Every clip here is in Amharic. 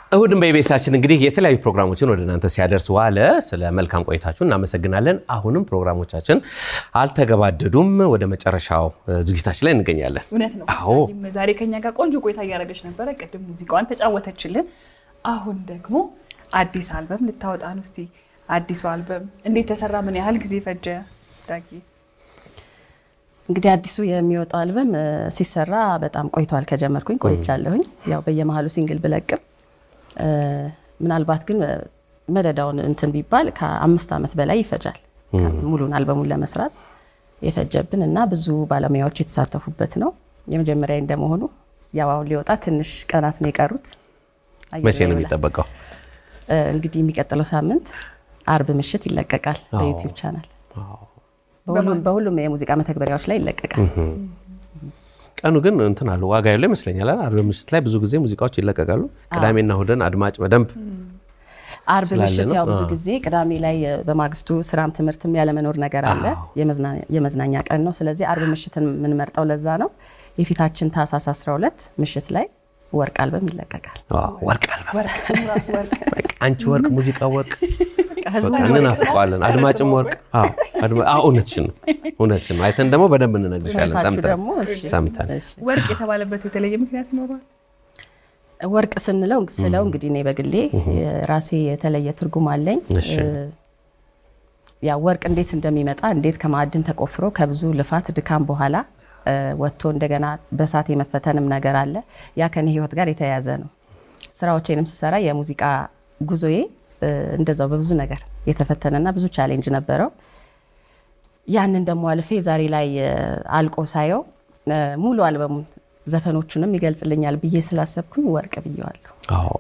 እሁድን በኢቢኤሳችን እንግዲህ የተለያዩ ፕሮግራሞችን ወደ እናንተ ሲያደርስ ዋለ። ስለ መልካም ቆይታችሁ እናመሰግናለን። አሁንም ፕሮግራሞቻችን አልተገባደዱም። ወደ መጨረሻው ዝግጅታችን ላይ እንገኛለን። እውነት ነው። አዎ። ዳጊም ዛሬ ከኛ ጋር ቆንጆ ቆይታ እያደረገች ነበረ። ቅድም ሙዚቃዋን ተጫወተችልን። አሁን ደግሞ አዲስ አልበም ልታወጣ ነው። እስቲ አዲሱ አልበም እንዴት ተሰራ? ምን ያህል ጊዜ ፈጀ? ዳጊ እንግዲህ አዲሱ የሚወጣው አልበም እ፣ ሲሰራ በጣም ቆይቷል። ከጀመርኩኝ ቆይቻለሁኝ። ያው በየመሀሉ ሲንግል ብለቅም እ፣ ምናልባት ግን እ፣ መደዳውን እንትን ቢባል ከአምስት ዓመት በላይ ይፈጃል ሙሉን አልበሙን ለመስራት የፈጀብን እና ብዙ ባለሙያዎች የተሳተፉበት ነው። የመጀመሪያ እንደመሆኑ ያው አሁን ሊወጣ ትንሽ ቀናት ነው የቀሩት። አየር መቼ ነው ላይ ይውላል። የሚጠበቀው? እ፣ እንግዲህ የሚቀጥለው ሳምንት አርብ ምሽት ይለቀቃል በዩቲዩብ ቻናል። በሁሉም በሁሉም የሙዚቃ መተግበሪያዎች ላይ ይለቀቃል። ቀኑ ግን እንትን አለ ዋጋ ያለው ይመስለኛል። አይደል? አርብ ምሽት ላይ ብዙ ጊዜ ሙዚቃዎች ይለቀቃሉ። ቅዳሜና እሁድን አድማጭ በደንብ አርብ ስላለ ምሽት ነው። ያው ብዙ አዎ። ጊዜ ቅዳሜ ላይ እ፣ በማግስቱ ስራም ትምህርትም ያለመኖር ነገር አለ። የመዝና- የመዝናኛ ቀን ነው። ስለዚህ አርብ ምሽትን የምንመርጠው ለዛ ነው። የፊታችን ታህሳስ 12 ምሽት ላይ ወርቅ አልበም ይለቀቃል። አዎ፣ ወርቅ አልበም ወርቅ ስሙ ራሱ ወርቅ በቃ አንቺ ወርቅ፣ ሙዚቃ ወርቅ ህዝቡ በቃ እንናፍቀዋለን። አድማጭም ወርቅ። አዎ፣ አድማ- አዎ፣ እውነትሽን ነው፣ እውነትሽን ነው። አይተን ደግሞ በደንብ እንነግርሻለን። አይታችሁ ሰምተን ደግሞ እሺ፣ ሰምተን እሺ። ወርቅ የተባለበት የተለየ ምክንያት ይኖረዋል? ወርቅ ስንለው ስለው እንግዲህ እኔ በግሌ የራሴ የተለየ ትርጉም አለኝ። እሺ። እ፣ ያ ወርቅ እንዴት እንደሚመጣ እንዴት ከማዕድን ተቆፍሮ ከብዙ ልፋት ድካም በኋላ እ፣ ወጥቶ እንደገና በሳት የመፈተንም ነገር አለ። ያ ከኔ ህይወት ጋር የተያያዘ ነው። ስራዎቼንም ስሰራ የሙዚቃ ጉዞዬ እ፣ እንደዛው በብዙ ነገር የተፈተነና ብዙ ቻሌንጅ ነበረው። ያንን ደግሞ አልፌ ዛሬ ላይ እ፣ አልቆ ሳየው እ፣ ሙሉ አልበሙን ዘፈኖቹንም ይገልጽልኛል ብዬ ስላሰብኩኝ ወርቅ ብዬዋለሁ። አዎ።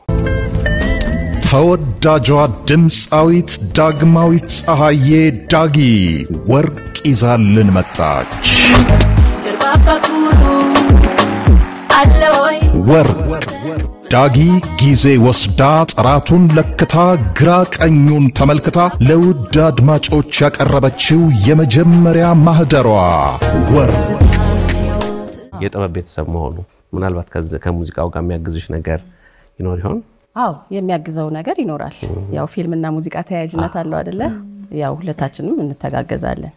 ተወዳጇ ድምፃዊት ዳግማዊት ፀሐዬ ዳጊ ወርቅ ይዛልን መጣች። ወርቅ ዳጊ ጊዜ ወስዳ ጥራቱን ለክታ ግራ ቀኙን ተመልክታ ለውድ አድማጮች ያቀረበችው የመጀመሪያ ማህደሯ ወርቅ የጥበብ ቤተሰብ መሆኑ ምናልባት ከዚ- ከሙዚቃው ጋር የሚያግዝሽ ነገር ይኖር ይሆን? አዎ የሚያግዘው ነገር ይኖራል። ያው ፊልምና ሙዚቃ ተያያዥነት አለው አደለ? ያው ሁለታችንም እንተጋገዛለን።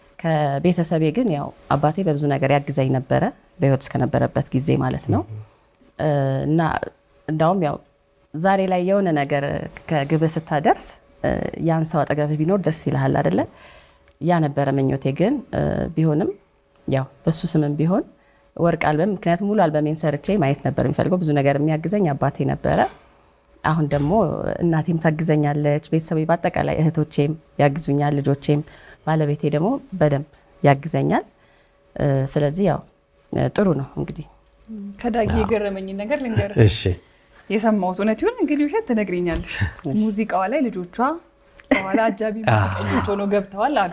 ከቤተሰቤ ግን ያው አባቴ በብዙ ነገር ያግዘኝ ነበረ፣ በህይወት እስከነበረበት ጊዜ ማለት ነው። እ፣ እና እንዳውም ያው ዛሬ ላይ የሆነ ነገር ከግብህ ስታደርስ እ፣ ያን ሰው አጠገብህ ቢኖር ደስ ይልሃል አደለ? ያ ነበረ ምኞቴ። ግን እ፣ ቢሆንም ያው በሱ ስምም ቢሆን ወርቅ አልበም ምክንያቱም ሙሉ አልበሜን ሰርቼ ማየት ነበር የሚፈልገው። ብዙ ነገር የሚያግዘኝ አባቴ ነበረ። አሁን ደግሞ እናቴም ታግዘኛለች፣ ቤተሰቤ በአጠቃላይ እህቶቼም ያግዙኛል፣ ልጆቼም፣ ባለቤቴ ደግሞ በደንብ ያግዘኛል። እ፣ ስለዚህ ያው እ፣ ጥሩ ነው እንግዲህ ከዳጊ የገረመኝን ነገር ልንገር። እሺ የሰማሁት እውነት ይሁን እንግዲህ ውሸት ትነግሪኛለሽ። ሙዚቃዋ ላይ ልጆቿ በኋላ አጃቢ ሙዚቀኞች ሆነው ገብተዋል አሉ።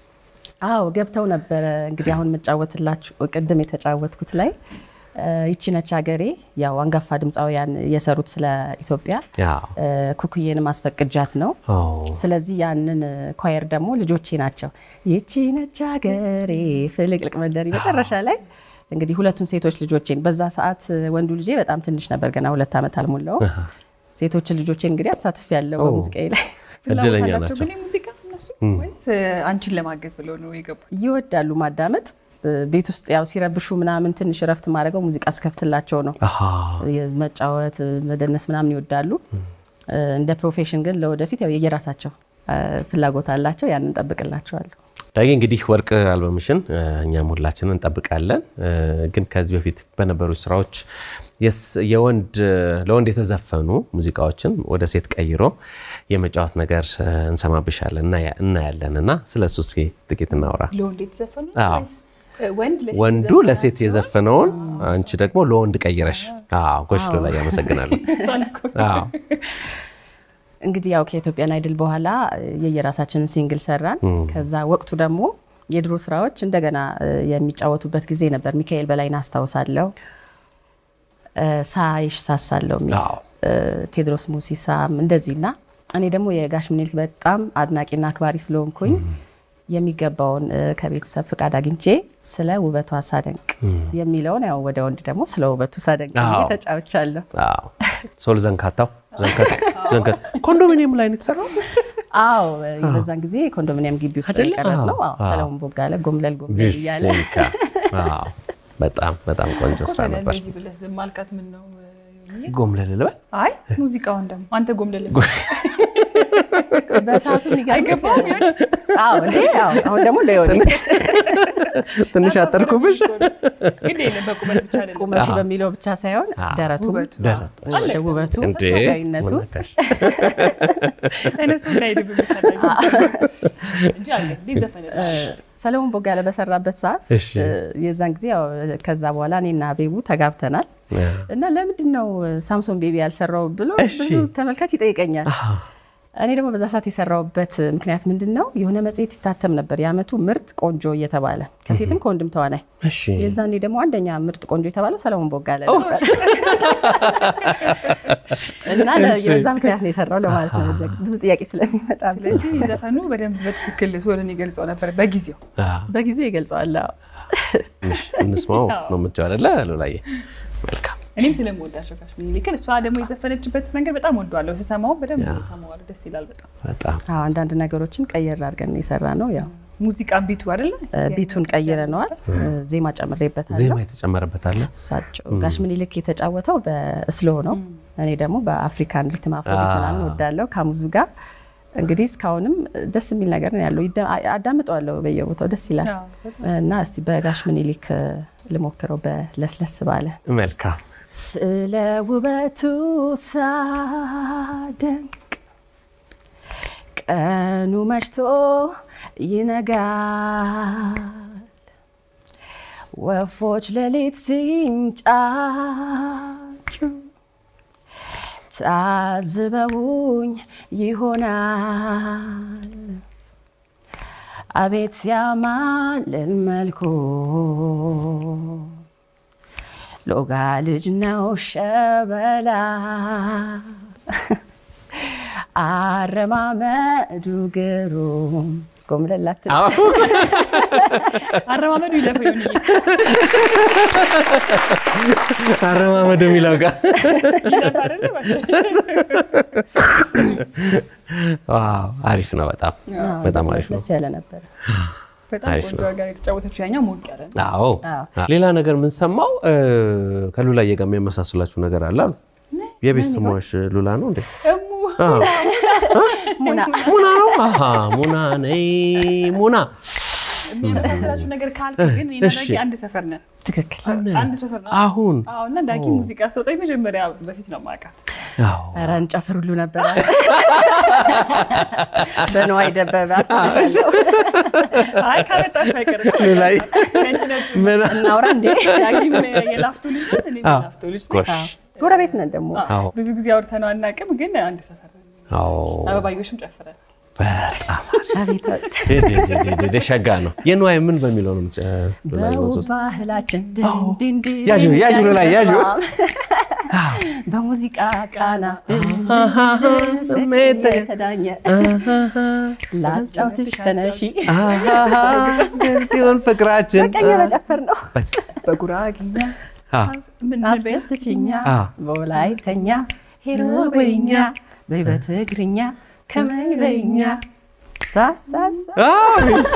አዎ ገብተው ነበረ። እንግዲህ አሁን የምጫወትላችሁ ቅድም የተጫወትኩት ላይ እ፣ ይቺ ነች ሀገሬ ያው አንጋፋ ድምፃውያን የሰሩት ስለ ኢትዮጵያ ያው እ፣ ኩኩዬንም አስፈቅጃት ነው። አዎ። ስለዚህ ያንን ኳየር ደግሞ ልጆቼ ናቸው። ይቺ ነች ሀገሬ ፍልቅልቅ መንደሪ መጨረሻ ላይ እንግዲህ ሁለቱን ሴቶች ልጆቼን በዛ ሰዓት ወንዱ ልጄ በጣም ትንሽ ነበር፣ ገና ሁለት ዓመት አልሞላውም። ሴቶችን ልጆቼን እንግዲህ አሳትፍ ያለው ኦ። በሙዚቃዬ ላይ ፍላጎት እድለኛ አላቸው ናቸው። ግን የሙዚቃ እነሱ ወይስ አንቺን ለማገዝ ብለው ነው የገቡት? ይወዳሉ ማዳመጥ። ቤት ውስጥ ያው ሲረብሹ ምናምን ትንሽ እረፍት ማድረገው ሙዚቃ እስከፍትላቸው ነው። አሃ። መጫወት፣ መደነስ ምናምን ይወዳሉ። እንደ ፕሮፌሽን ግን ለወደፊት ያው የየራሳቸው ፍላጎት አላቸው። ያንን እንጠብቅላቸዋለሁ። ዳጊ እንግዲህ ወርቅ አልበምሽን እ፣ እኛም ሁላችንን እንጠብቃለን። እ፣ ግን ከዚህ በፊት በነበሩ ስራዎች የስ- የወንድ ለወንድ የተዘፈኑ ሙዚቃዎችን ወደ ሴት ቀይሮ የመጫወት ነገር እ፣ እንሰማብሻለን እናያ- እናያለን እና ስለ እሱ እስኪ ጥቂት እናውራ። ለወንድ የተዘፈኑ አዎ። ወይስ ወንድ ለሴት ወንዱ የዘፈነ? ለሴት የዘፈነውን አንቺ ደግሞ ለወንድ ቀይረሽ። አዎ፣ ጎሽ ላይ ያመሰግናለሁ። እሷን እኮ አዎ። እንግዲህ ያው ከኢትዮጵያን አይድል በኋላ የየራሳችንን ሲንግል ሰራን። ከዛ ወቅቱ ደግሞ የድሮ ስራዎች እንደገና እ፣ የሚጫወቱበት ጊዜ ነበር። ሚካኤል በላይን አስታውሳለሁ። እ፣ ሳይሽ ሳሳለው የሚል አዎ። እ፣ ቴዎድሮስ ሙሲሳም እንደዚህና እኔ ደግሞ የጋሽ ምኒልክ በጣም አድናቂና አክባሪ ስለሆንኩኝ የሚገባውን እ፣ ከቤተሰብ ፍቃድ አግኝቼ ስለ ውበቷ ሳደንቅ የሚለውን ያው ወደ ወንድ ደግሞ ስለ ውበቱ ሳደንቅ ብዬ አዎ። ተጫውቻለሁ። አዎ። ሶል ዘንካታው ዘንከት- ዘንከት ኮንዶሚኒየም ላይ ነው የተሰራው። አዎ በዛን ጊዜ ኮንዶሚኒየም ግቢ ውስጥ አይደለ? የቀረጽ ነው። አዎ። አዎ፣ ሰለሞን ቦጋለ ጎምለል ጎምለል እያለ ቢስካ አዎ፣ በጣም በጣም ቆንጆ ስራ ኮበለ ነበር። እንደዚህ ብለህ ዝም አልካት ምን ነው ዮኒዬ? ጎምለል ልበል አይ ሙዚቃውን ደግሞ አንተ ጎምለል በሰዓቱ የሚገርምህ- አይገባም ይሆን? አዎ እንዴ አዎ። አሁን ደግሞ ለዮኒ ትንሽ አጠርኩብሽ። ግን የለም በቁመት ብቻ አይደለም ቁመቱ በሚለው ብቻ ሳይሆን አዎ። ደረቱ ውበቱ ደረት ወደ ውበቱ እንዴ ተስፋጋይነቱ ሞናካሽ። ተነስቶ እንዳይድብ እንጂ አለ እንዲህ ዘፈነች ሰለሞን ቦጋለ በሰራበት ሰዓት እሺ። እ፣ የዛን ጊዜ ያው ከዛ በኋላ እኔና ቤቡ ተጋብተናል እና ለምንድን ነው ሳምሶን ቤቢ ያልሰራው ብሎ እሺ። ብዙ ተመልካች ይጠይቀኛል። አዎ። እኔ ደግሞ በዛ ሰዓት የሰራውበት ምክንያት ምንድን ነው? የሆነ መጽሔት ይታተም ነበር የዓመቱ ምርጥ ቆንጆ እየተባለ ከሴትም ከወንድም ተዋናይ። እሺ የዛኔ ደግሞ አንደኛ ምርጥ ቆንጆ የተባለው ሰለሞን ቦጋለ ነበር እና ለ- እሺ። የዛ ምክንያት ነው የሰራው ለማለት ነው። በዛ ብዙ ጥያቄ ስለሚመጣብኝ ስለዚህ ዘፈኑ በደንብ በትክክል ሶልን ይገልጸው ነበር በጊዜው አዎ። በጊዜ ይገልጸዋል። አዎ። ትንሽ እንስማው ነው የምትይው አይደለ ሉላዬ? መልካም እኔም ስለምወዳቸው ጋሽ ሚኒሊክን እሷ ደግሞ የዘፈነችበት መንገድ በጣም ወደዋለሁ ስሰማው በደንብ ሰማዋለሁ ደስ ይላል በጣም በጣም አዎ፣ አንዳንድ ነገሮችን ቀየር አድርገን የሰራ ነው። ያው ሙዚቃ ቢቱ አይደለ እ፣ ቢቱን ቀይረነዋል። እ፣ ዜማ ጨምሬበታለሁ። ዜማ የተጨመረበት አለ። እሳቸው ጋሽ ምኒልክ የተጫወተው በስሎ ነው። እኔ ደግሞ በአፍሪካን ሪትም አፍሮቢት ምናምን ወዳለው ከሙዙ ጋር እንግዲህ እስካሁንም ደስ የሚል ነገር ነው ያለው። ይደ- አ- አዳምጠዋለሁ በየቦታው ደስ ይላል። አዎ፣ በጣም። እና እስቲ በጋሽ ምኒልክ እ፣ ልሞክረው በለስለስ ባለ መልካም ስለ ውበቱ ሳደንቅ ቀኑ መሽቶ ይነጋል፣ ወፎች ሌሊት ሲንጫጩ ታዝበውኝ ይሆናል። አቤት ሲያማልል መልኩ ሎጋ ልጅ ነው ሸበላ አረማመዱ ግሩም ጎምለላት አረማመዱ ይለፈው ዮኒዬ አረማመዱ የሚለው ጋር ይለፍ አይደለ ዋው፣ አሪፍ ነው። በጣም በጣም አሪፍ ነው። ደስ ያለ ነበር። በጣም አሪፍ ቆንጆ ጋር የተጫወተችው ያኛው ሞቅ ያለ ነው አዎ አዎ። ሌላ ነገር የምንሰማው ከሉላዬ ጋር የሚያመሳስላችሁ ነገር አለ አሉ። የቤት ስሟሽ ሉላ ነው እንዴ? እሙ አዎ። ሙና ሙና ነው። አሃ ሙና ነይ ሙና። የሚያመሳስላችሁ ነገር ካልክ ግን እኔና እሺ። ዳጊ አንድ ሰፈር ነን ትክክል። አንድ ሰፈር ነን አሁን አዎ እና ዳጊ ሙዚቃ ስትወጣ መጀመሪያ በፊት ነው ማውቃት አዎ ኧረ እንጨፍር ሁሉ ነበረ። በነዋይ ደበበ አስታውሳለሁ። አይ ካመጣሽ አይቀርም ሉላዬ ነጭ ነጭ ምን እናውራ እንዴ? ዳጊም የላፍቶ ልጅ ናት እኔም አዎ። የላፍቶ ልጅ ነኝ። ጎሽ ጎረቤት ነን ደግሞ። አዎ ብዙ ጊዜ አውርተነው አናውቅም ግን አንድ ሰፈር ነን አዎ አበባዮሽም ጨፍረን በጣም አቤት አቤት። ደ- ደ- ደ- ደ- ደ- ሸጋ ነው። የንዋይ ምን በሚለው ነው የምትጨ- ሉላዬ በውብ መዞዝ? ባህላችን አዎ። ድን ድን ያዡ፣ ያዡ ሉላዬ፣ ያዡ። በሙዚቃ ቃና አሃ፣ ስሜት የተዳኘ ላጫውትሽ ተነሺ አሃ፣ ግን ሲሆን ፍቅራችን ቀኝ መጨፈር ነው። በጉራጊኛ አ፣ ምን ምን በይ? አስደስችኛ አ። በወላይተኛ ሄሮ በይኛ በይ በትግርኛ ከመይ በይኛ ሳሳሳ አ፣ እሺ።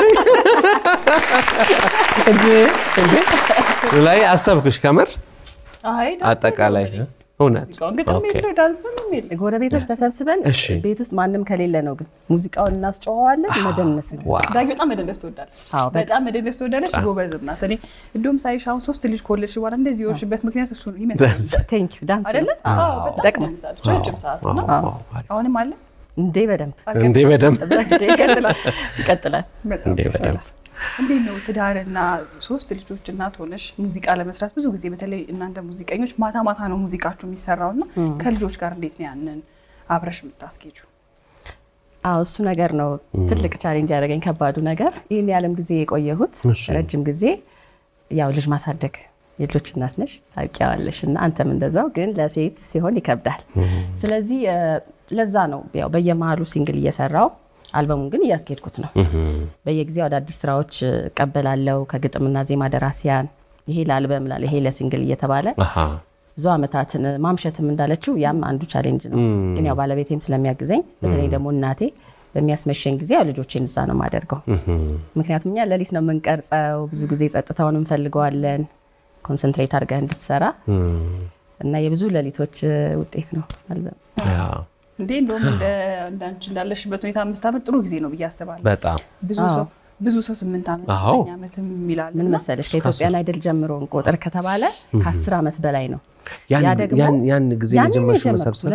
እንዴ እንዴ ሉላዬ አሰብኩሽ ከምር አይ ዳንስ አጠቃላይ ነው እውነት ሙዚቃውን ግጥም ኦኬ። የለው ዳንስ ምንም የለም ጎረቤቶች ተሰብስበን እሺ። ቤት ውስጥ ማንም ከሌለ ነው ግን ሙዚቃውን እናስጨዋዋለን። መደነስ ነው። ዋው ዳጊ በጣም መደነስ ትወዳለች አዎ፣ በጣም። በጣም መደነስ ትወዳለች ጎበዝም ናት እኔ እንደውም ሳይሽ አሁን ሶስት ልጅ ከወለድሽ በኋላ እንደዚህ የሆንሽበት ምክንያት እሱ ነው ይመስላል ቴንክ ዩ ዳንስ አይደለ ነው። አዎ በጣም ጠቅሞ። ትደንሳለች ረጅም ሰዓት እና አዎ፣ አሪፍ። አሁንም አለ እንዴ በደንብ እንዴ በደንብ ይቀጥላል ይቀጥላል። በጣም እንዴ ደስ በደንብ ይላል። እንዴት ነው ትዳርና ሶስት ልጆች እናት ሆነሽ ሙዚቃ ለመስራት ብዙ ጊዜ በተለይ እናንተ ሙዚቀኞች ማታ ማታ ነው ሙዚቃችሁ የሚሰራው እና ከልጆች ጋር እንዴት ነው ያንን አብረሽ የምታስኬጁ? አዎ እሱ ነገር ነው ትልቅ ቻሌንጅ ያደረገኝ ከባዱ ነገር። ይህን ያለም ጊዜ የቆየሁት እሺ። ረጅም ጊዜ ያው ልጅ ማሳደግ የልጆች እናት ነሽ ታውቂያለሽ፣ እና አንተም እንደዛው፣ ግን ለሴት ሲሆን ይከብዳል። ስለዚህ እ፣ ለዛ ነው ያው በየመሀሉ ሲንግል እየሰራው አልበሙን ግን እያስኬድኩት ነው። በየጊዜው አዳዲስ ስራዎች እቀበላለሁ ከግጥምና ዜማ ደራሲያን፣ ይሄ ለአልበም ላለ ይሄ ለሲንግል እየተባለ አሃ ብዙ ዓመታትን ማምሸትም እንዳለችው ያም አንዱ ቻሌንጅ ነው። ግን ያው ባለቤቴም ስለሚያግዘኝ በተለይ ደግሞ እናቴ በሚያስመሸኝ ጊዜ ያው ልጆቼን እዛ ነው የማደርገው። ምክንያቱም እኛ ሌሊት ነው የምንቀርጸው። ብዙ ጊዜ ጸጥታውን እንፈልገዋለን ኮንሰንትሬት አድርገህ እንድትሰራ እና የብዙ ሌሊቶች ውጤት ነው አልበም። እንዴ እንደውም እንዳንቺ እንዳለሽበት ሁኔታ አምስት ዓመት ጥሩ ጊዜ ነው ብዬ አስባለሁ። በጣም ብዙ ሰው ብዙ ሰው ስምንት ዓመት አዎ። ዘጠኝ ዓመትም ይላል ምን መሰለሽ ከኢትዮጵያን አይደል ጀምሮ እንቆጥር ከተባለ ከአስር ዓመት በላይ ነው። ያን- ያ ደግሞ ያን- ያን ጊዜ ያንን የጀመርሽው የጀመርኩት መሰብሰብ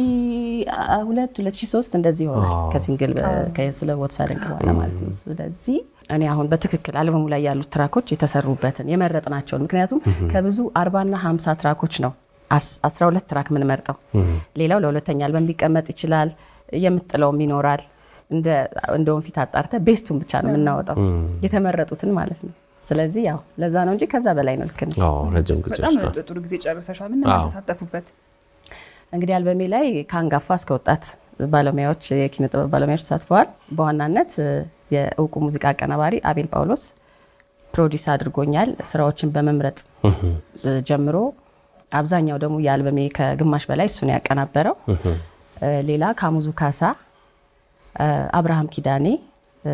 2002 2003 እንደዚህ ሆነ አዎ። ከሲንግል ስለ ቦትሳ ድንቅ በኋላ ማለት ነው። ስለዚህ እኔ አሁን በትክክል አልበሙ ላይ ያሉት ትራኮች የተሰሩበትን የመረጥናቸውን ምክንያቱም ከብዙ 40 እና 50 ትራኮች ነው አስ- 12 ትራክ የምንመርጠው። ሌላው ለሁለተኛ አልበም ሊቀመጥ ይችላል፣ የምጥለውም ይኖራል። እንደ እንደ ወንፊት አጣርተ ቤስቱን ብቻ ነው የምናወጣው የተመረጡትን ማለት ነው። ስለዚህ ያው ለዛ ነው እንጂ ከዛ በላይ ነው። ልክ ነሽ። አዎ፣ ረጅም ጊዜ በጣም ወስዷል። ጥሩ ጊዜ ጨርሰሻል። ምን አዎ። ተሳተፉበት? እንግዲህ አልበሜ ላይ ከአንጋፋ እስከ ወጣት ባለሙያዎች የኪነ ጥበብ ባለሙያዎች ተሳትፈዋል። በዋናነት እ፣ የእውቁ ሙዚቃ አቀናባሪ አቤል ጳውሎስ ፕሮዲስ አድርጎኛል። ስራዎችን በመምረጥ እ፣ ጀምሮ አብዛኛው ደግሞ የአልበሜ ከግማሽ በላይ እሱን ያቀናበረው። እ፣ ሌላ ካሙዙ ካሳ፣ እ፣ አብርሃም ኪዳኔ፣ እ፣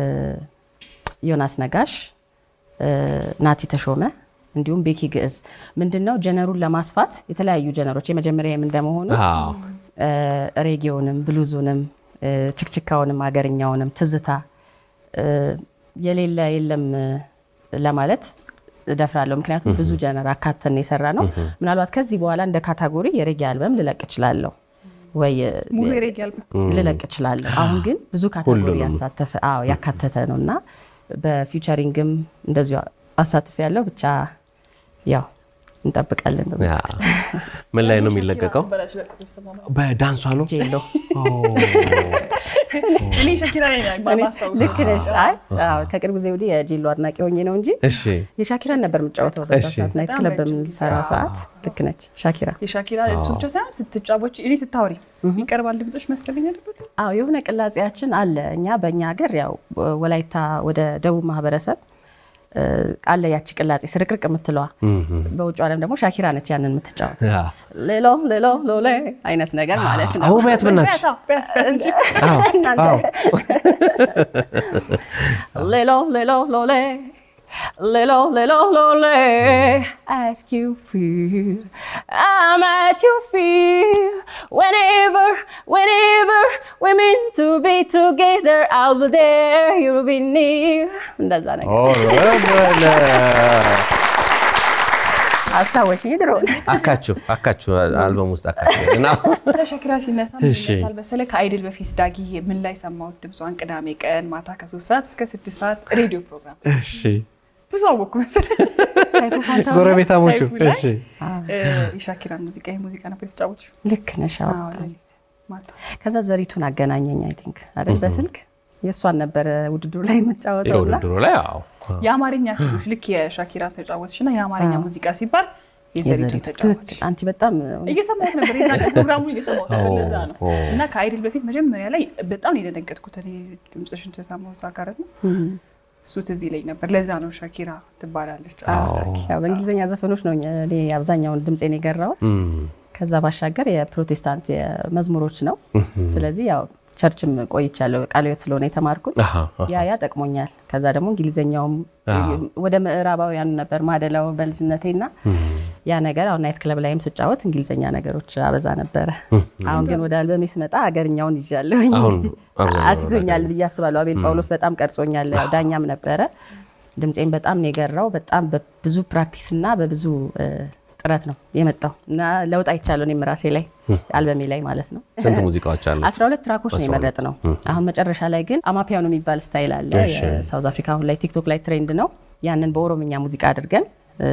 ዮናስ ነጋሽ፣ እ፣ ናቲ ተሾመ እንዲሁም ቤኪ ግዕዝ ምንድነው ጀነሩን ለማስፋት የተለያዩ ጀነሮች የመጀመሪያ የምን በመሆኑ አዎ፣ እ፣ ሬጌውንም ብሉዙንም እ፣ ችክችካውንም አገርኛውንም ትዝታ እ፣ የሌለ የለም እ፣ ለማለት እደፍራለሁ። ምክንያቱም ብዙ ጀነር አካተን የሰራ ነው። ምናልባት ከዚህ በኋላ እንደ ካታጎሪ የሬጌ አልበም ልለቅ እችላለሁ ወይ እ፣ ሙሉ የሬጌ አልበም ልለቅ እችላለሁ። አሁን ግን ብዙ ካታጎሪ ሁሉንም። ያሳተፈ አዎ ያካተተ ነው እና በፊውቸሪንግም እንደዚሁ አሳትፍ ያለው ብቻ ያው እንጠብቃለን። ያ። ምን ላይ ነው የሚለቀቀው? በላሽ በቅጡ ስማ በዳንሷ ነው። ጄሎ እኔ ሸኪራ ነኝ ማስታወስ ልክ ነሽ። አይ አዎ፣ ከቅርብ ጊዜ ወዲህ የጄሎ አድናቂ ሆኜ ነው እንጂ እሺ፣ የሻኪራን ነበር የምጫወተው በዛ እሺ። ሰዓት ናይት በጣም ክለብ ረጅም በምንሰራ ሰዓት። ልክ ነች ሻኪራ። የሻኪራ እሱ ብቻ ሳይሆን ስትጫቦች እኔ ስታወሪ ይቀርባል ድምጾች መሰለኝ አይደል? አዎ የሆነ ቅላጼያችን አለ። እኛ በእኛ ሀገር ያው ወላይታ ወደ ደቡብ ማህበረሰብ እ፣ አለ ያቺ ቅላጼ ስርቅርቅ የምትለዋ። በውጭ ዓለም ደግሞ ሻኪራ ነች ያንን የምትጫወት ያ። ሌሎ ሌሎ ሎሌ አይነት ነገር ማለት ነው። አሁን በያት በእናትሽ። ቢያታ ቢያታ እንጂ አዎ፣ እናንተ አዎ። ሌሎ ሌሎ ሎሌ ሌሎ ሌሎ ሎሌ ask you feel I'm at your feet whenever whenever we're meant to be together I'll be there you'll be near እንደዛ ነገር ኦረ በለ። አስታወሽኝ ድሮ አካችሁ አካችሁ አልበም ውስጥ አካችሁ እና ለሸኪራ ሲነሳ ምን እሺ። ይነሳል መሰለህ? ከአይድል በፊት ዳጊ ምን ላይ ሰማሁት ድምጿን? ቅዳሜ ቀን ማታ ከሶስት ሰዓት እስከ ስድስት ሰዓት ሬዲዮ ፕሮግራም እሺ፣ ብዙ አወቅኩ መሰለህ። ሰይፉ ፋንታሁን ጎረቤታሞቹ ሰይፉ ላይ እሺ፣ እ፣ የሻኪራን ሙዚቃ ይህ ሙዚቃ ነበር የተጫወትሽው? ልክ ነሽ አዎ። አዎ፣ ሌሊት ማታ ከዛ ዘሪቱን አገናኘኝ አይ ቲንክ አይደል በስልክ የእሷን ነበረ ውድድሩ ላይ የምጫወተው እና የውድድሩ ላይ አዎ፣ የአማርኛ ሲሉሽ ልክ የሻኪራ ተጫወትሽ እና የአማርኛ ሙዚቃ ሲባል የዘሪቱ የዘሪቱ ተጫወትሽ ትክክል። አንቺ በጣም እየሰማሁት ነበር የዛ ቀን ፕሮግራሙን እየሰማሁት ነበር። ኦ፣ ለዛ ነው ኦ። እና ከአይድል በፊት መጀመሪያ ላይ በጣም ነው የደነገጥኩት እኔ ድምፅሽን ተሰማሁ እዛ ጋር እና እሱ ትዝ ይለኝ ነበር። ለዛ ነው ሻኪራ ትባላለች። ያው በእንግሊዝኛ ዘፈኖች ነው እኔ አብዛኛውን ድምፄን የገራሁት። እም፣ ከዛ ባሻገር የፕሮቴስታንት መዝሙሮች ነው። ስለዚህ ያው ቸርችም ቆይቻለሁ ቃለ ሕይወት ስለሆነ የተማርኩት አሃ፣ አሃ። ያ ያ ጠቅሞኛል። ከዛ ደግሞ እንግሊዝኛውም አዎ። ወደ ምዕራባውያኑ ነበር ማደላው በልጅነቴና ያ ነገር አሁን ናይት ክለብ ላይም ስጫወት እንግሊዝኛ ነገሮች አበዛ ነበረ። አሁን ግን ወደ አልበሜ ስመጣ አገርኛውን ይዣለሁኝ። አሁን አብዛኛው አስይዞኛል ብዬ አስባለሁ። አቤል ጳውሎስ በጣም ቀርጾኛል። ያው ዳኛም ነበረ። ድምፄን በጣም ነው የገራው። በጣም በብዙ ፕራክቲስ እና በብዙ እ፣ ጥረት ነው የመጣው እና ለውጥ አይቻለሁ እኔም ራሴ ላይ አልበሜ ላይ ማለት ነው። ስንት ሙዚቃዎች አሉ? 12 ትራኮች ነው የመረጥ ነው። አሁን መጨረሻ ላይ ግን አማፒያኖ የሚባል ስታይል አለ። እሺ። የሳውዝ አፍሪካ አሁን ላይ ቲክቶክ ላይ ትሬንድ ነው። ያንን በኦሮምኛ ሙዚቃ አድርገን እ፣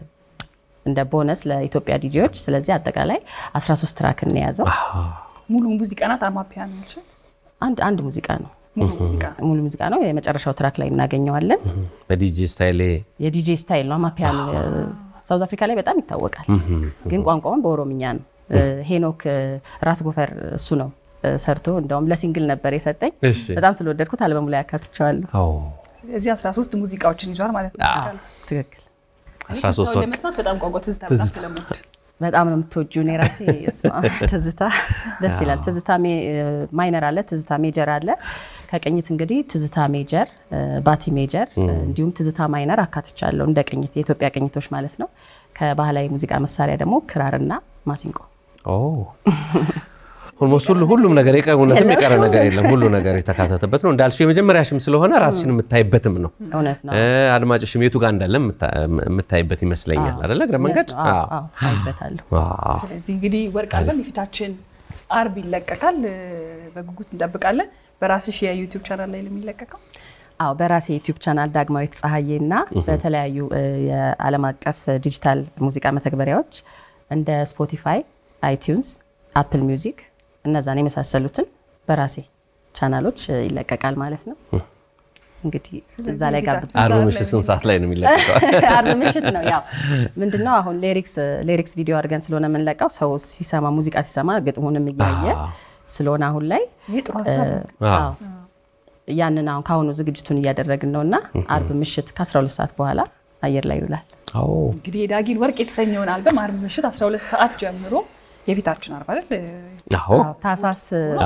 እንደ ቦነስ ለኢትዮጵያ ዲጂዎች። ስለዚህ አጠቃላይ 13 ትራክ እንየያዘው። ሙሉ ሙዚቃ ናት። አማፒያ ነው ያልሽው? አንድ አንድ ሙዚቃ ነው ሙሉ ሙዚቃ ሙሉ ሙዚቃ ነው። የመጨረሻው ትራክ ላይ እናገኘዋለን። በዲጂ ስታይሌ የዲጄ ስታይል ነው። አማፒያኖ ሳውዝ አፍሪካ ላይ በጣም ይታወቃል፣ ግን ቋንቋውን በኦሮምኛ ነው። እ፣ ሄኖክ እ፣ ራስ ጎፈር እሱ ነው እ፣ ሰርቶ እንደውም ለሲንግል ነበር የሰጠኝ። እሺ። በጣም ስለወደድኩት አልበሙ ላይ አካትቸዋለሁ። አዎ፣ ስለዚህ 13 ሙዚቃዎችን ይዟል ማለት ነው። ትክክል 13 ወርቅ ለመስማት በጣም ቋንቋ ትዝታ ትዝታ። በጣም ስለምወድ በጣም ነው የምትወጂው። እኔ ራሴ እስማ ትዝታ ደስ ይላል። ትዝታ ሜ- ማይነር አለ፣ ትዝታ ሜጀር አለ። ከቅኝት እንግዲህ ትዝታ ሜጀር፣ ባቲ ሜጀር እንዲሁም ትዝታ ማይነር አካትቻለሁ እንደ ቅኝት የኢትዮጵያ ቅኝቶች ማለት ነው። ከባህላዊ ሙዚቃ መሳሪያ ደግሞ ክራርና ማሲንቆ ኦልሞስት ሁሉ ሁሉም ነገር የቀ- እውነትም የቀረ ነገር የለም። ሁሉ ነገር የተካተተበት ነው እንዳልሽው የመጀመሪያሽም ስለሆነ ራስሽን የምታይበትም ነው። እውነት ነው። እ፣ አድማጭሽም የቱ ጋር እንዳለ የምታ- የምታይበት ይመስለኛል አይደለ? እግረ መንገድ አዎ፣ አዎ። አዎ፣ አይበታለሁ። አዎ። ስለዚህ እንግዲህ ወርቅ አልበም የፊታችን አርብ ይለቀቃል። እ፣ በጉጉት እንጠብቃለን። በራስሽ የዩቲዩብ ቻናል ላይ ነው የሚለቀቀው። አዎ በራሴ ዩቲዩብ ቻናል ዳግማዊት ፀሐዬ እና በተለያዩ እ፣ የዓለም አቀፍ ዲጂታል ሙዚቃ መተግበሪያዎች እንደ ስፖቲፋይ፣ አይቲዩንስ፣ አፕል ሚውዚክ እነዛን የመሳሰሉትን በራሴ ቻናሎች እ፣ ይለቀቃል ማለት ነው። እንግዲህ እዛ ላይ ጋብዝ አርብ ምሽት ስንት ሰዓት ላይ ነው የሚለቀቀው? አርብ ምሽት ነው። ያው ምንድነው አሁን ሌሪክስ ሌሪክስ ቪዲዮ አድርገን ስለሆነ የምንለቀው ሰው ሲሰማ ሙዚቃ ሲሰማ ግጥሙንም እያየ አዎ። ስለሆነ አሁን ላይ ይህ ጥሩ ሀሳብ ነው። አዎ። አዎ ያንን አሁን ከአሁኑ ዝግጅቱን እያደረግን ነው እና አርብ ምሽት ከ12 ሰዓት በኋላ አየር ላይ ይውላል። አዎ። እንግዲህ የዳጊን ወርቅ የተሰኘውን አልበም አርብ ምሽት 12 ሰዓት ጀምሮ የፊታችን አርብ አይደል አዎ። ታህሳስ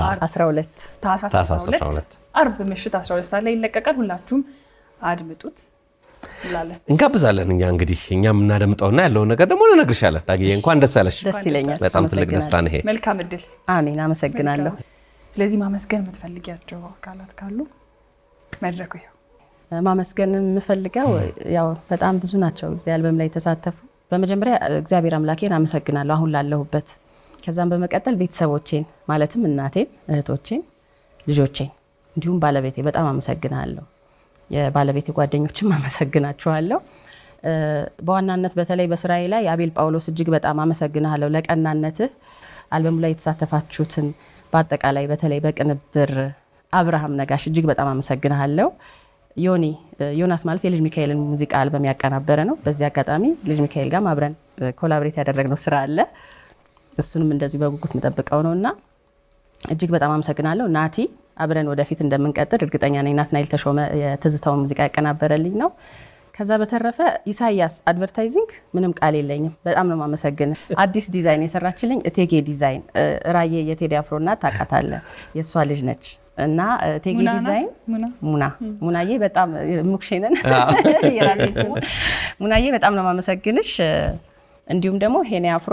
12 ታህሳስ ታህሳስ 12 12 አርብ ምሽት 12 ሰዓት ላይ ይለቀቃል። ሁላችሁም አድምጡት እንላለን። እንጋብዛለን። እኛ እንግዲህ እኛ የምናደምጠውና ያለውን ነገር ደግሞ እንነግርሻለን። ዳግዬ እንኳን ደስ አለሽ። ደስ ይለኛል። በጣም ትልቅ አመሰግናለሁ። ደስታ ነው ይሄ። መልካም እድል። አሜን። አመሰግናለሁ። ስለዚህ ማመስገን የምትፈልጊያቸው አካላት ካሉ መድረኩ ይኸው። ማመስገን የምፈልገው ያው በጣም ብዙ ናቸው እዚህ አልበም ላይ የተሳተፉ። በመጀመሪያ እግዚአብሔር አምላኬን አመሰግናለሁ አሁን ላለሁበት። ከዛም በመቀጠል ቤተሰቦቼን ማለትም እናቴን፣ እህቶቼን፣ ልጆቼን እንዲሁም ባለቤቴ በጣም አመሰግናለሁ። የባለቤቴ ጓደኞችም አመሰግናችኋለሁ። እ፣ በዋናነት በተለይ በስራዬ ላይ አቤል ጳውሎስ እጅግ በጣም አመሰግናለሁ ለቀናነትህ። አልበሙ ላይ የተሳተፋችሁትን በአጠቃላይ በተለይ በቅንብር አብርሃም ነጋሽ እጅግ በጣም አመሰግናለሁ። ዮኒ ዮናስ ማለት የልጅ ሚካኤልን ሙዚቃ አልበም ያቀናበረ ነው። በዚህ አጋጣሚ ልጅ ሚካኤል ጋርም አብረን ኮላብሬት ያደረግነው ስራ አለ። እሱንም እንደዚሁ በጉጉት የምጠብቀው ነው እና እጅግ በጣም አመሰግናለሁ። ናቲ አብረን ወደፊት እንደምንቀጥል እርግጠኛ ነኝ። ናትናኤል ተሾመ የትዝታውን ሙዚቃ ያቀናበረልኝ ነው። ከዛ በተረፈ ኢሳያስ አድቨርታይዚንግ ምንም ቃል የለኝም። በጣም ነው ማመሰግን። አዲስ ዲዛይን የሰራችልኝ እቴጌ ዲዛይን እ፣ ራዬ የቴዲ አፍሮ እናት ታውቃታለህ፣ የእሷ ልጅ ነች እና እ፣ እቴጌ ሙና ናት? ዲዛይን ሙና? ሙና ሙናዬ በጣም ሙክሼንን የራሴ ስም ሙናዬ በጣም ነው ማመሰግንሽ። እ፣ እንዲሁም ደግሞ ሄኔ አፍሮ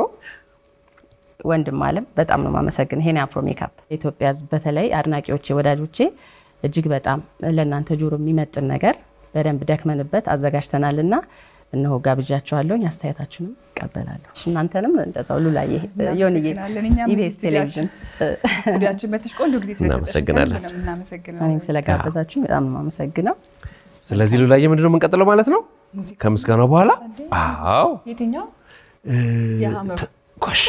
ወንድም አለም በጣም ነው ማመሰግን። ሄኔ አፍሮ ሜካፕ ኢትዮጵያ ሕዝብ በተለይ አድናቂዎቼ፣ ወዳጆቼ እጅግ በጣም ለእናንተ ጆሮ የሚመጥን ነገር በደንብ ደክመንበት አዘጋጅተናል እና እነሆ ጋብዣቸዋለሁኝ። አስተያየታችሁንም እቀበላለሁ። እናንተንም እንደዛው ሉላዬ ዮንዬ እናመሰግናለን። እኛም ኢቢኤስ ቴሌቪዥን ስቱዲያችን መተሽ ቆንጆ ጊዜ ስለሰጠሽ እናመሰግናለን። ከልብ ነው የምናመሰግነው። እኔም ስለጋበዛችሁኝ በጣም ነው የማመሰግነው። ስለዚህ ሉላዬ ምንድነው የምንቀጥለው ማለት ነው? ከምስጋናው በኋላ አዎ የትኛው የሀመሩ ጎሽ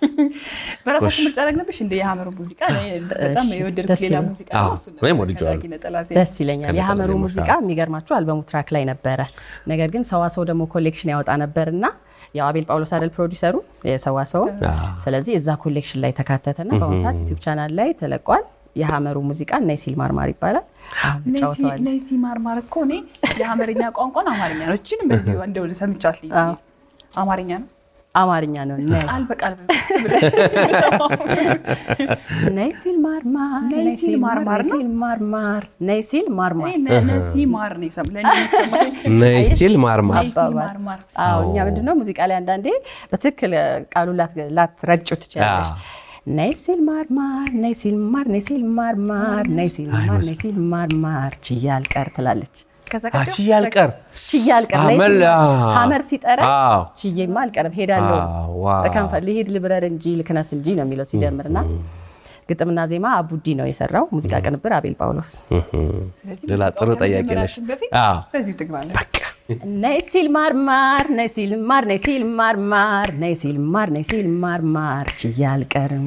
በራሳችን ምርጫ አደረግንብሽ እንደ የሀመሩ ሙዚቃ እኔ በጣም እሺ፣ የወደድኩት ደስ ሌላ ይላል። ሙዚቃ አዎ፣ ነው። እሱን እኔም ነበር ወድጄዋለሁ። ከዳጊ ነጠላ ዜማ። ደስ ይለኛል። ከነጠላ የሀመሩ ዜማዎች ሙዚቃ ጋር። የሚገርማችሁ አልበሙ ትራክ ላይ ነበረ። ነገር ግን ሰዋሰው ደግሞ ኮሌክሽን ያወጣ ነበር እና ያው አቤል ጳውሎስ አይደል ፕሮዲሰሩ የሰዋሰው። ስለዚህ እዛ ኮሌክሽን ላይ ተካተተና በአሁኑ ሰዓት ዩቲዩብ ቻናል ላይ ተለቋል። የሀመሩ ሙዚቃ እና ሲል ማርማር ይባላል። አሁን ነሲ እንጫወተዋለን። ነሲ ማርማር እኮ እኔ የሀመርኛ ቋንቋን አማርኛ ነው። እችንም በዚህ እንደው ሰምቻት ልኝ አዎ። አማርኛ ነው አማርኛ ነው። ነይ ቃል በቃል ብለሽ ነይ ሲል ማርማር ነይ ሲል ማርማር ነው? ነይ ሲል ማርማር ነይ ሲል ማርማር እኔ ነሲ ማር ነው የሰማሁት። ለእኔ የሚሰማኝ ነይ ሲል ማርማር ነይ ሲል አባባል። ማርማር አዎ እኛ ምንድነው ሙዚቃ ላይ አንዳንዴ በትክክል ቃሉ ላትረጩ ትችላለች። አዎ። ነይ ሲል ማርማር ነይ ሲል ማር ነይ ሲል ማርማር ነይ ሲል ማር ነይ ሲል ማርማር ችዬ አልቀር ትላለች። ከዛ አቺ ቀጥሎ ያልቀር ችዬ አልቀር ነይ ሲል አመል- ማር- አዎ። ሀመር ሲጠራ አዎ። ችዬማ አልቀርም ሄዳለሁ አዎ፣ ዋው። ከንፈ ልሂድ ልብረር እንጂ ልክነፍ እንጂ ነው የሚለው ሲጀምርና ግጥምና ዜማ አቡዲ ነው የሰራው። ሙዚቃ ቅንብር አቤል ጳውሎስ። ስለዚህ ሌላ ጥሩ ሙዚቃውን ጥያቄ ነሽ። ከመጀመራችን በፊት አዎ። በዚሁ ትግባለን። ነይ ሲል ማርማር ነይ ሲል ማር ነይ ሲል ማርማር ነይ ሲል ማር ነይ ሲል ማርማር ችዬ አልቀርም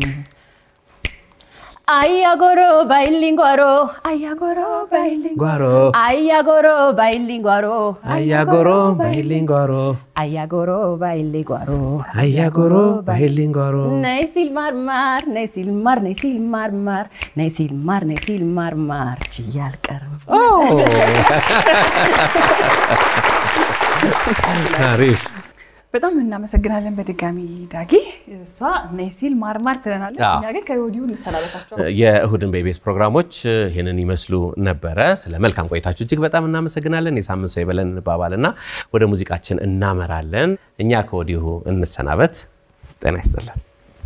አያጎሮ ባይሊንጓሮ አያጎሮ ባይሊንጓሮ ጓሮ አያጎሮ ባይሊንጓሮ አያጎሮ ባይሊንጓሮ አያጎሮ ባይሊንጓሮ አያጎሮ ባይሊንጓሮ ነይ ሲል ማርማር ነይ ሲል ማር ነይ ሲል ማርማር ነይ ሲል ማር ነይ ሲል ማርማር ችዬ አልቀርም አሪፍ በጣም እናመሰግናለን በድጋሚ ዳጊ። እሷ ነይ ሲል ማርማር ትለናለች። አዎ። እኛ ግን ከወዲሁ እንሰናበታቸው። የእሁድን በኢቢኤስ ፕሮግራሞች ይህንን ይመስሉ ነበረ። ስለ መልካም ቆይታችሁ እጅግ በጣም እናመሰግናለን። የሳምንት ሰው ይበለን እንባባልና ወደ ሙዚቃችን እናመራለን። እኛ ከወዲሁ እንሰናበት። ጤና ይስጥልን።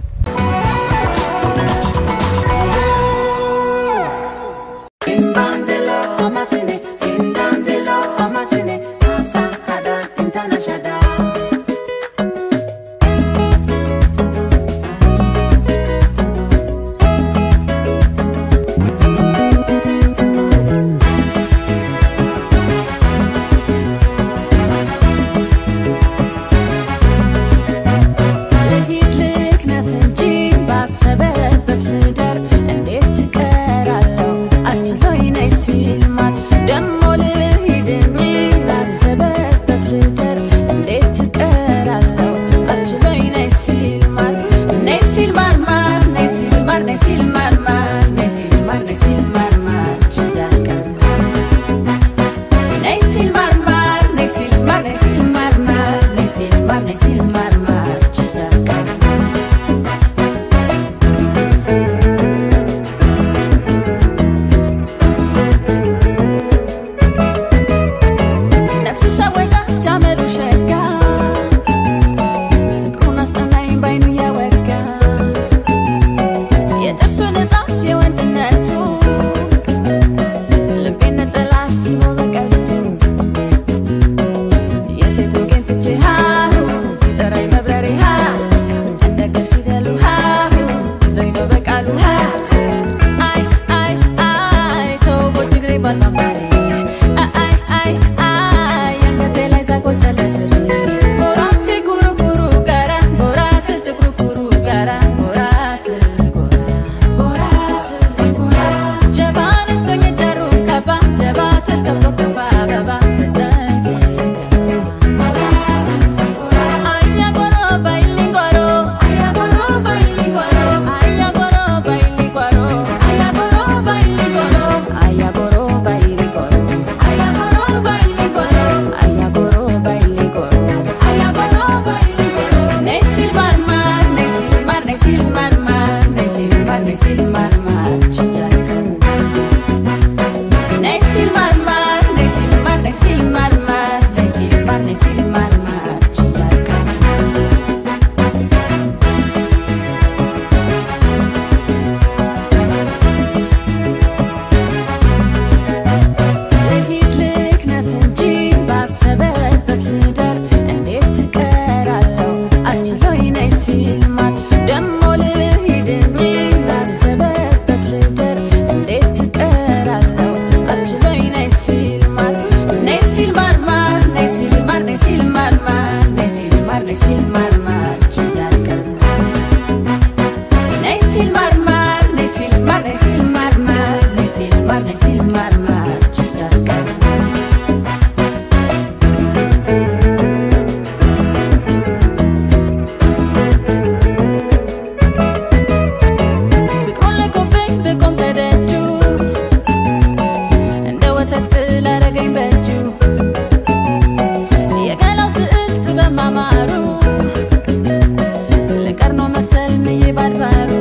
Kimbanzelo amatine, kindanzelo amatine, asakada international. ልሂድ ልክነፍ እንጂ ባሰበበት ልደር እንዴት ትቀራለሁ አስችሎኝ ነይ ሲል ማን ደሞ ልሂድ እንጂ ባሰበበት ልደር እንዴት ትቀራለሁ አስችሎኝ ነይ ሲል ማን ነይ ሲል ማር ማር ነይ ሲል ማር ነይ ሲል ማር ማር ነይ ሲል ማር ነይ ሲል ማር ማር ችያቀር ነይ ሲል ማር ማር ነይ ሲል ማር ነይ ሲል ማር ማር ነይ ሲል ማር ነይ ሲል ማር ማር ችያቀር ነፍሱ ሰወዳች አመሉ ሸጋ ፍቅሩን አስጠናኝ ባይኑ እያወጋ የጥርሱ ንጣት የወንድነቱ ልቤን ነጠላ ሲሞ በቀስቱ የሴቱ ግን ትቼ ሃሁ ሲጠራኝ መብረሬ ሃ እንደ ገል ፊደሉ ሃሁ ይዞኝ ነው በቃሉ ሃ አይ አይ አይ ተውቦ ጅግሬ ባልማማሬ አይ አይ አይ አንገቴ ላይ ዛጎል ጨለስሪ ጎራቴ ጉሩ ጉሩ ጋራ ጎራ ስል ትኩሩ ኩሩ ጋራ ጎራ ስል ጎራ ጎራ ስል ጎራ ጀባ ነስቶኝ ጀሩ ከባ ጀባ ስል ከብቶ ከፋ አበባ ሰጠኝ ሲገባ ጎራ ስል ጎራ አያ ጎሮ ባይሊ ጎሮ አያ ጎሮ ባይሊ ጎሮ አያ ጎሮ ባይሊ ጎሮ አያ ጎሮ ባይሊ ጎሮ አያ ጎሮ ባይሊ ጎሮ አያ ጎሮ ባይሊ ጎሮ አያ ጎሮ ባይሊ ጎሮ አያ ጎሮ ባይሊ ጎሮ ነይ ሲል ማርማር ነይ ሲል ማር ነይ ሲል ማርማር ነይ ሲል ማር ነይ ሲል ማርማር ችያለሁ ነይ ሲል ማርማር ነይ ሲል ማር ነይ ሲል ማርማር ነይ ሲል ማር ነይ ሲል ማርማር ችያለሁ ልሂድ ልክነፍ እንጂ ባሰበበት ልደር እንዴት ትቀራለሁ አስችሎኝ ነይ ሲል ማን ደሞ ልሂድ እንጂ ባሰበበት ልደር እንዴት ትቀራለሁ አስችሎኝ ነይ ሲል ማን ነይ ሲል ማር ማር ነይ ሲል ማር ነይ ሲል ማር ማር ነይ ሲል ማር ነይ ሲል ማር ማር ችያለሁ ነይ ሲል ማር ማር ነይ ሲል ማር ነይ ሲል ማር ማር ነይ ሲል ማር ነይ ሲል ማር ማር ችያለሁ ፍቅሩን ለቆብኝ ብቆም ከደጁ እንደ ወተት ፍል አረገኝ በእጁ የገላው ስዕል ጥበብ ማማሩ ልቀር ነው መሰል ምዬ ባድባሩ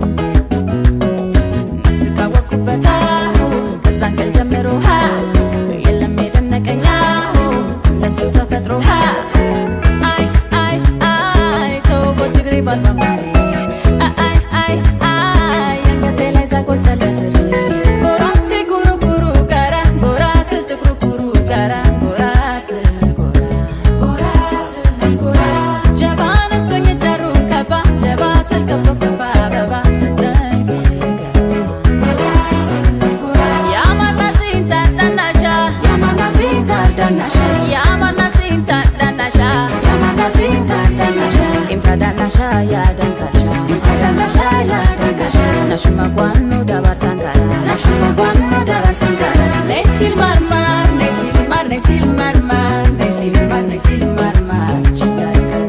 ነፍስ ካወቅኩበት አሁ ከዛን ቀን ጀምሮ ሀ የለም የደነቀኝ አሁ ለሱ ተፈጥሮ ሀ አይ አይ አይ ተውቦ ጅግሬ ባልማማሬ አይ አይ አይ አንገቴ ላይ ዛጎል ጨለስሪ ጎራቴ ጉሩ ጉሩ ጋራ ጎራ ስል ትኩሩ ኩሩ ጋራ ጎራ ስል ጎራ ጎራ ስል ጎራ ጀባ ነስቶኝ ጀሩ ከባ ጀባ ስል ከብቶ ከፋ አበባ ሰጠኝ ሲገባ ጎራ ስል ጎራ ያማና ሲንታ ዳናሻ ያማና ሲንታ ዳናሻ ያማና ሲንታ ዳናሻ ያማና ሲንታ ዳናሻ ኢምታ ዳናሻ ያደንካሻ ኢምታ ዳናሻ ያደንካሻ ናሽማ ጓኑ ዳባር ሳንጋራ ናሽማ ጓኑ ዳባር ሳንጋራ ነይ ሲል ማርማር ነይ ሲል ማር ነይ ሲል ማርማር ነይ ሲል ማር ነይ ሲል ማርማር ችያለሁ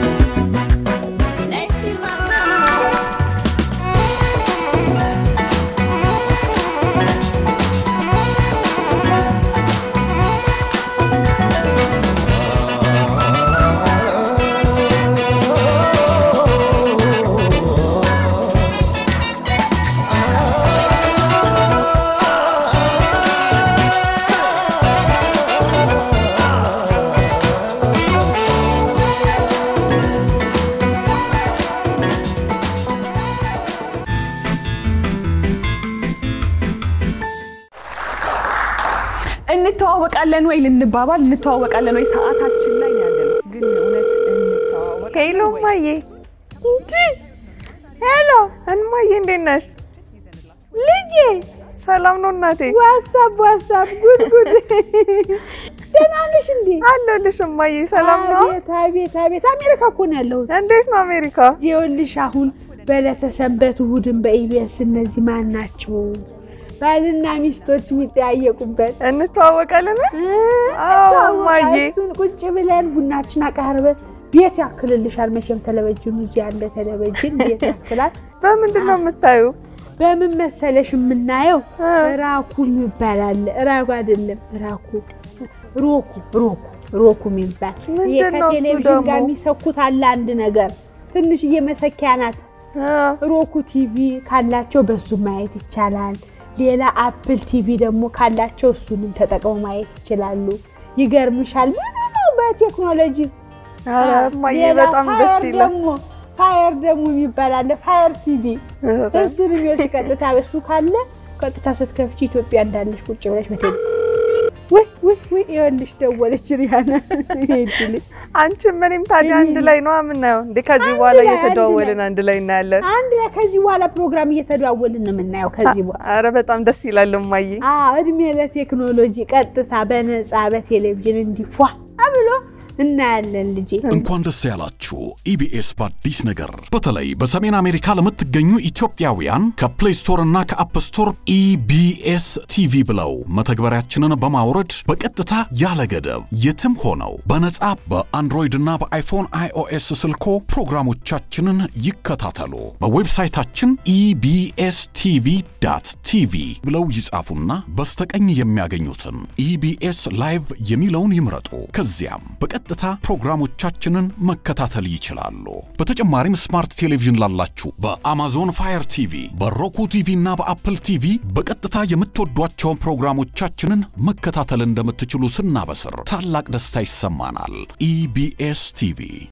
ነይ ሲል ማርማር አ እንተዋወቃለን ወይ ልንባባል እንተዋወቃለን ወይ ሰዓታችን ላይ ነው ያለነው። ግን እውነት እንተዋወቃለን ሄሎ ወይ? እማዬ፣ እንዲ ሄሎ እማዬ፣ እንዴት ነሽ? ልጄ ሰላም ነው እናቴ? ዋሳብ ዋሳብ፣ ጉድ ጉድ። ደህና ነሽ እንዴ? አለሁልሽ እማዬ። ሰላም ነው? አቤት አቤት አቤት አሜሪካ እኮ ነው ያለሁት። እንዴት ነው አሜሪካ? ይኸውልሽ አሁን በዕለተ ሰንበት እሑድን በኢቢኤስ እነዚህ ማን ናቸው ባልና ሚስቶች የሚጠያየቁበት እንተዋወቃለን? አዎ እማዬ። እሱን ቁጭ ብለን ቡናችን አቃርበን ቤት ያክልልሻል። መቼም ተለበጅኑ እዚህ ያለ ተለበጅን ቤት ያክላል። በምንድን ነው የምታዩ? በምን መሰለሽ የምናየው ራኩ ይባላል። ራኩ አይደለም ራኩ ሮኩ ሮኩ ሮኩ የሚባል ይሄ ምንድን ነው እሱ ከቴሌቪዥን ደግሞ? ጋር የሚሰኩት አለ አንድ ነገር ትንሽዬ መሰኪያ ናት። ሮኩ ቲቪ ካላቸው በሱ ማየት ይቻላል። ሌላ አፕል ቲቪ ደግሞ ካላቸው እሱንም ተጠቅመው ማየት ይችላሉ። ይገርምሻል ብዙ ነው በቴክኖሎጂ ኧረ እማዬ ሌላ በጣም ደስ ፋየር ይላል። ደግሞ ፋየር ደግሞ የሚባል አለ ፋየር ቲቪ እሱን የሚወስድ ቀጥታ እሱ ካለ ቀጥታ ስትከፍቺ ኢትዮጵያ እንዳለሽ ቁጭ ብለሽ በቴ ወይ ወይ ወይ ይኸውልሽ ደወለች ሪያና ሄድል አንቺም እኔም ታዲያ አንድ ላይ ነው የምናየው እንዴ? ከዚህ አንድ በኋላ ላይ፣ አንድ እየተደዋወልን ላይ። አንድ ላይ እናያለን። አንድ ላይ ከዚህ በኋላ ፕሮግራም እየተደዋወልን ነው የምናየው። ከዚህ በኋላ ኧረ በጣም ደስ ይላል እማዬ። አዎ እድሜ ለቴክኖሎጂ ቀጥታ በነፃ በቴሌቪዥን እንዲፏ ብሎ እናያለን ልጄ። እንኳን ደስ ያላችሁ ኢቢኤስ በአዲስ ነገር በተለይ በሰሜን አሜሪካ ለምትገኙ ኢትዮጵያውያን ከፕሌይ ስቶር እና ከአፕ ስቶር ኢቢኤስ ቲቪ ብለው መተግበሪያችንን በማውረድ በቀጥታ ያለ ገደብ የትም ሆነው በነጻ በአንድሮይድ እና በአይፎን አይኦኤስ ስልኮ ፕሮግራሞቻችንን ይከታተሉ። በዌብሳይታችን ኢቢኤስ ቲቪ ዳት ቲቪ ብለው ይጻፉና በስተቀኝ የሚያገኙትን ኢቢኤስ ላይቭ የሚለውን ይምረጡ። ከዚያም በቀጥታ ፕሮግራሞቻችንን መከታተል ይችላሉ። በተጨማሪም ስማርት ቴሌቪዥን ላላችሁ በአማዞን ፋየር ቲቪ፣ በሮኩ ቲቪ እና በአፕል ቲቪ በቀጥታ የምትወዷቸውን ፕሮግራሞቻችንን መከታተል እንደምትችሉ ስናበስር ታላቅ ደስታ ይሰማናል። ኢቢኤስ ቲቪ